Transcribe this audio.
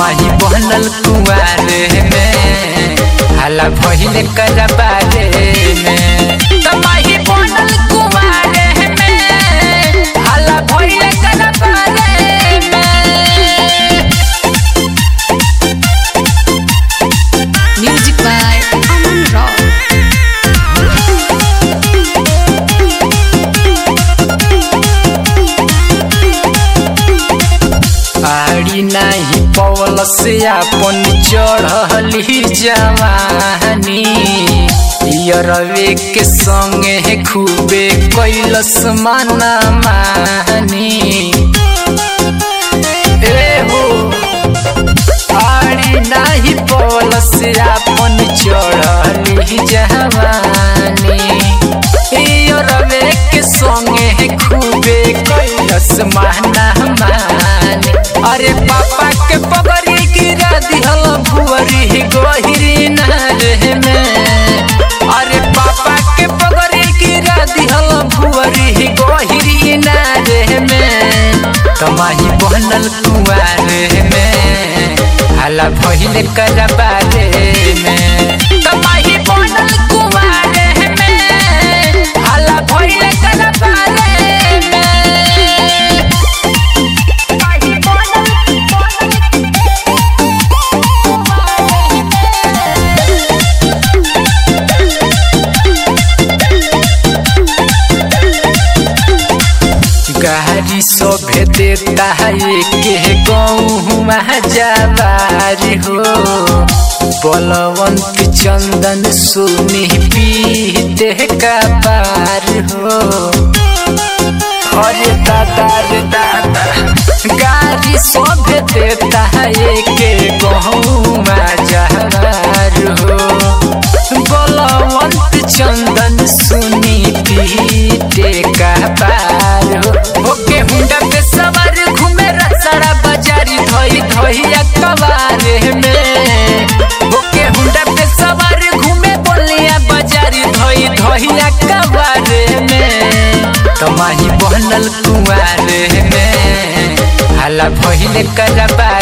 तमाही बनल कुआरे में हाला भइल करबारे में तमाही बनल कुआरे में हाला भइल करबारे में Music by Aman Rock. आड़ी नाही पवल से अपन चढ़ली जवानी यरवे के संगे खूबे कैलस माना मानी ए हो आड़ी नाही पवल से अपन चढ़ली जवानी यरवे के संगे खूबे कैलस माना मानी अरे पापा के पगड़ी गिरा दिहल भुवरी गहिरी नारे में अरे पापा के पगड़ी गिरा दिहल भुवरी गहिरी नारे में तमाही बनल कुआरे में हाला भइल करबारे में तमाही बनल कुआरे में हाला भइल करबारे में गाड़ी सभे देता है के गौमा जवारी हो बलवंत चंदन सुनी पीते का पार हो अरे दादा रे दादा गाड़ी सभे देता है के गौमा जवार हो बलवंत चंदन सुनी पीते का पार हो ओके हुंडा पे सवार घूमे रसड़ा बाजारी धोई धोइया कबारे में ओके हुंडा पे सवार घूमे बोलिया बाजारी धोई धोइया कबारे में तमाही बनल कुआरे में हाला भइल करबा